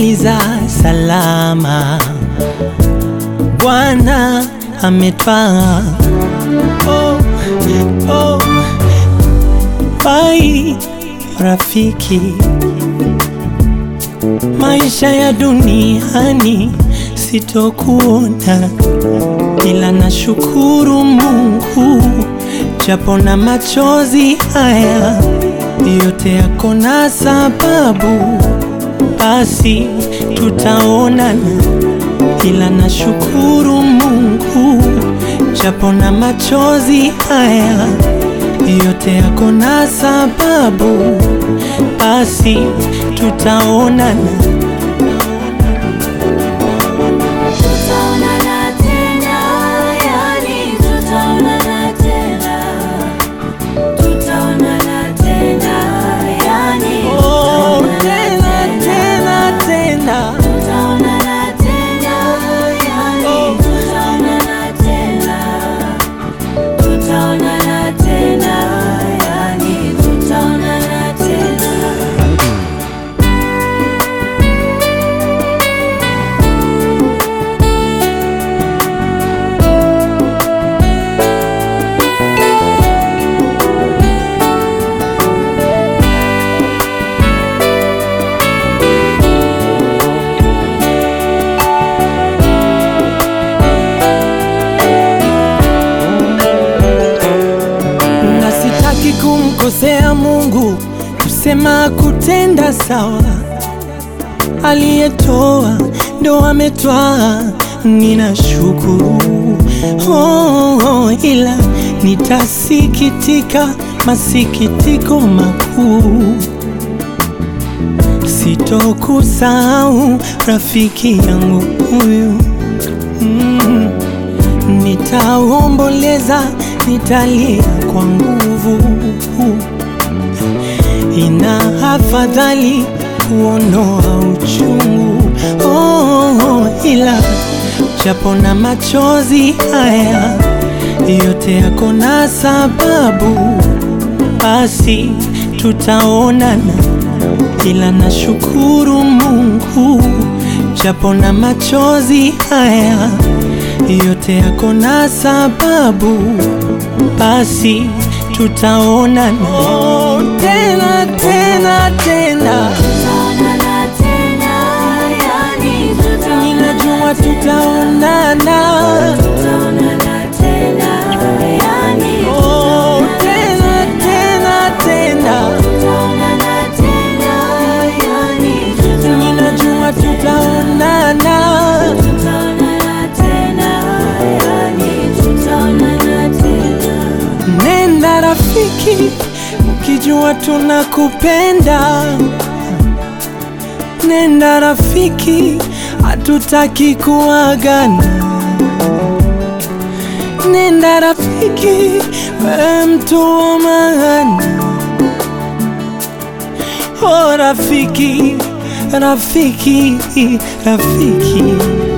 tumetimiza salama, Bwana ametwaa. Oh, oh, bai rafiki, maisha ya duniani sitokuona, ila nashukuru Mungu japo na machozi haya yote yako na sababu, basi tutaonana, ila nashukuru Mungu japo na machozi haya yote yako na sababu, basi tutaonana. Tutaonana tena, yani tutaonana tena. Tutaonana tena, yani Oh, tutaonana tena tena tena Tutaonana tena, yani tutaonana tena. Tutaonana tena, yani tutaonana tena. na sitaki kumkosea Mungu, kusema kutenda sawa. Aliyetoa ndo ametwaa, ninashukuru oh, oh, ila nitasikitika masikitiko makuu, sitokusahau rafiki yangu huyu mm. Nitaomboleza, nitalia kwa nguvu. Ina afadhali kuondoa uchungu oh, oh, ila japo na machozi haya yote yako na sababu, basi tutaonana, ila nashukuru Mungu japo na machozi haya yote yako na sababu, basi tutaonana oh, tena tena tena. Tutaonana tena, yani tutaonana Ninajua tutaonana Tutaonana tena, yani oh, tena tena tena. tutaonana tena, yani Ninajua tutaonana. tutaonana tena, yani tutaonana tena. Nenda rafiki, ukijua tunakupenda. Nenda rafiki, hatutaki kuagana. Nenda rafiki, wewe mtu wa maana. Oh rafiki, rafiki, rafiki.